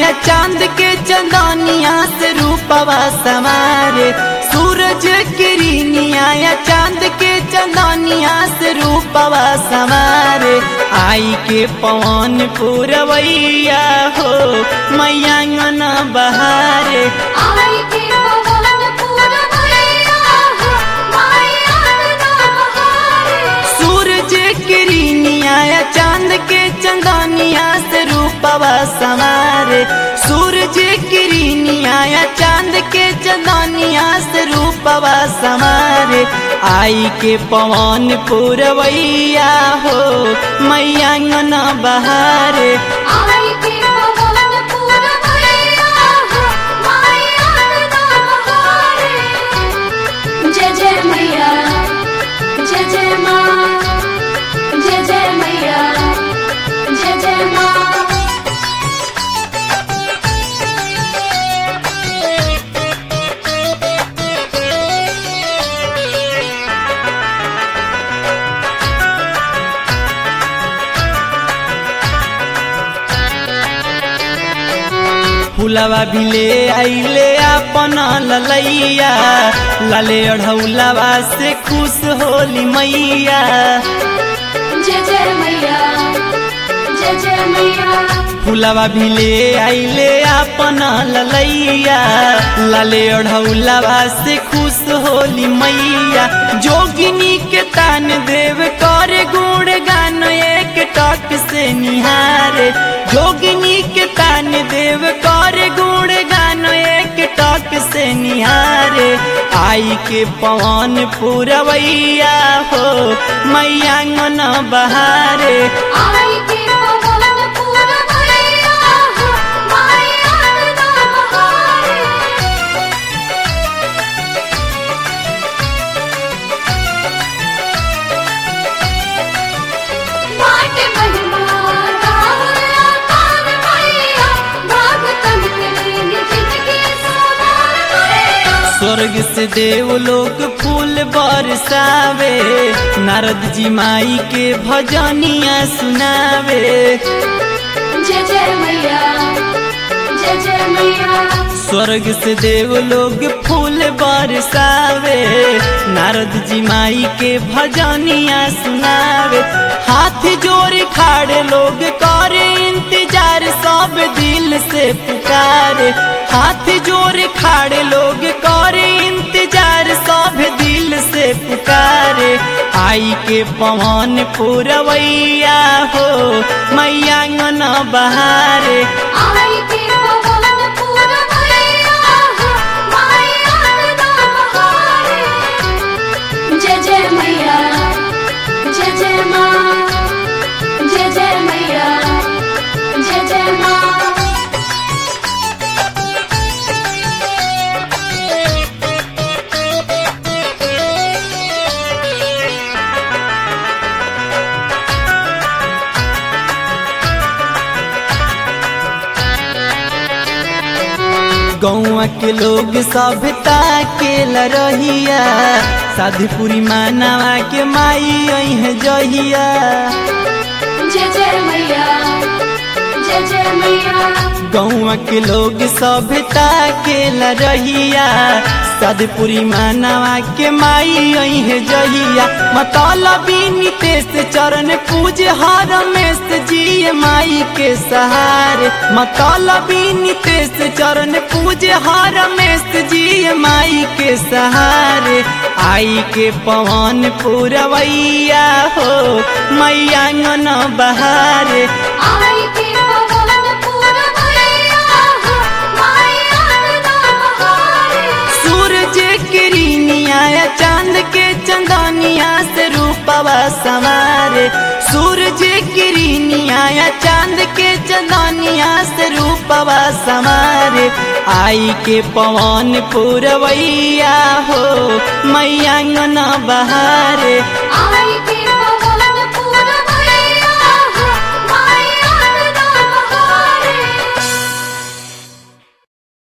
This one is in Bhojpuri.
या चांद के चंदनिया से रूपवा समारे सूरज किरनिया या चांद के चंदनिया से रूपवा समारे आई के पवन पुरवैया हो मैयांगन बहारे आई के पवन पुरवैया हो माया अंगना बहारे सूरज किरनिया या चांद के चंदनिया से रूपवा समारे सूरज किरनिया या चांद के चंदनिया से रूपवा समारे आई के पवन पुरवैया हो मैयांगन बहारे आई के पवन पुरवैया हो माया अंगना बहारे जय जय मैया जय जय माँ जय जय मैया जय जय माँ फुलवा भी ले आइले अपन ललैया लाले अढ़ौलवा से खुश होली मैया जय जय मैया जय जय मैया फुलवा भी ले आइले अपन ललैया लाले अढ़ौलवा से खुश होली मैया जोगिनी के तान देव कर गुण गान एक टक से निहारे जोगिनी के तान देव कर गुण गान एक टक से निहारे आई के पवन पुरवैया हो मैयांगन बहारे आई के पवन पुरवैया हो माया अंगना बहारे बाट महिमा राहुला कान मैया भागतन के लिए जिंदगी सवार मैया स्वर्ग से देव लोग फूल बरसावे नारद जी माई के भजनिया सुनावे जय जय मैया जय जय मैया स्वर्ग से देव लोग फूल बरसावे नारद जी माई के भजनिया सुनावे हाथ जोड़ खाड़े लोग करे इंतजार सब दिल से पुकारे हाथ जोड़ खाड़े लोग करे इंतजार सब दिल से पुकारे आई के पवन पुरवैया हो मैयांगन बहारे आई के पवन पुरवैया हो माया अंगना बहारे जय जय मैया जय जय माँ जय जय मैया जय जय माँ गौआ के लोग सभ्यता के लरहिया साधुपुरी मानवा के माई अह जहिया जय जय मैया जय जय मैया गौआ के लोग सभ्यता के लरहिया साधुपुरी मानवा के माई अह जहिया मतलबी नितेश चरण पूज हर में जी माई के सहारे मतलबी नितेश चरण पूज हर में जी माई के सहारे आई के पवन पुरवैया हो मैयांगन बहारे आई के पवन पुरवैया हो माया अंगना बहारे सूरज किरनिया या चांद के चंदनिया से रूपवा समारे सूरज किरनिया या चांद के चंदनिया से रूपवा समारे आई के पवन पुरवैया हो मैयांगन बहारे आई के